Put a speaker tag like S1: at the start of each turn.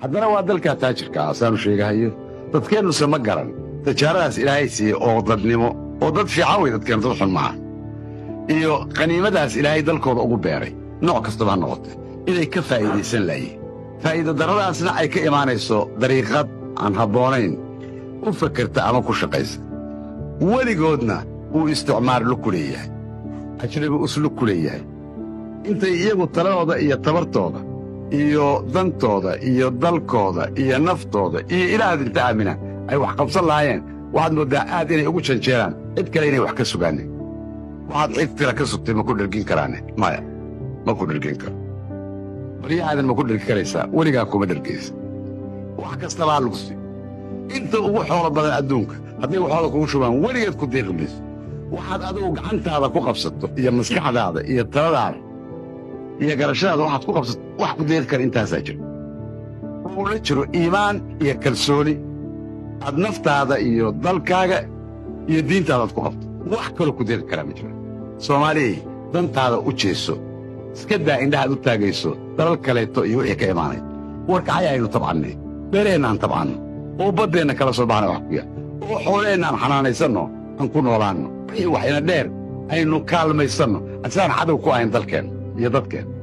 S1: haddana waa dalkaa taajirka ah saanu sheegahayo dadkeennuse ma garan tijaaradaas ilaahay siiyey oo dadnimo oo dad fiican wey dadkeennu dad xun maaha iyo qaniimadaas ilaahay dalkooda ugu beeray nooc kastaba ha noqotee inay ka faa'iidaysan laayihin faa'iida darradaasna ay ka imaanayso dariiqad aan habboonayn u fakerta ama ku shaqaysa weligoodna uu isticmaar lug ku leeyahay ajnabi uslug ku leeyahay intay iyagu taladooda iyo tabartooda iyo dantooda iyo dalkooda iyo naftooda iyo ilaahad inta aamina ay wax qabsan lahaayeen waxaad mooddaa aad inay ugu janjeeraan cid kale inay wax ka sugaaneen waxaad cid tira ka sugtay ma ku dhergin karaane maya ma ku dhergin karo baryahaadan ma ku dhergi karaysaa weligaa kuma dhergaysa wax kastaba ha lugsi inta ugu xoolo badan adduunka hadday waxooda kugu shubaan weligeed ku deeqi mayso waxaad adigu gacantaada ku qabsato iyo maskaxdaada iyo taladaada iyo garashadaada waxaad ku qabsato wax ku deeqi kara intaasaa jira uu la jiro iimaan iyo kalsooni aad naftaada iyo dalkaaga iyo diintaadaad ku qabto wax kaloo ku deeqi karaa ma jiro soomaaliyay dantaada u jeeso iska daa indhahaad u taagayso dalal kaleeto iyo wixii ka imaanay warkacay aynu tabcannay beeraheenna aan tabcanno oo baddeenna kala soo baxna wax kuya oo xoolaheenna aan xanaanaysanno aan ku noolaanno wixii waxayna dheer aynu kaalmaysanno asaan cadow ku ahayn dalkeenna iyo dadkeenna